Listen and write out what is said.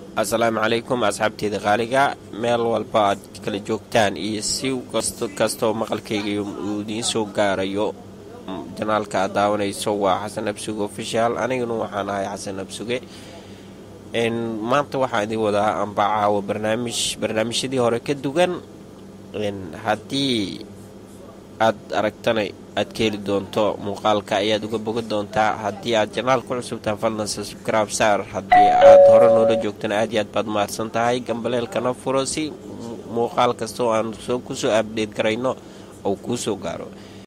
assalaamu calaykum asxaabteeda qaaliga meel walba aad kala joogtaan iyo si kastoo maqalkayga uu idiin soo gaarayo janaalka aad daawanayso waa xasan absuge official aniguna waxaan ahay xasan absuge maanta waxaan idin wadaa amba caawo barnaamij barnaamijyadii hore ka duwan haddii aad aragtana aad ka heli doonto muuqaalka ayaad uga bogan doontaa haddii aad janaal ku cusubtaan fadlan subscribe saar haddii aad hore noola joogtana aad iyo aad baad mahadsan tahay gambaleelkana furo si muuqaal kasta oo aan soo kusoo abdheed garayno ou kuu soo gaaro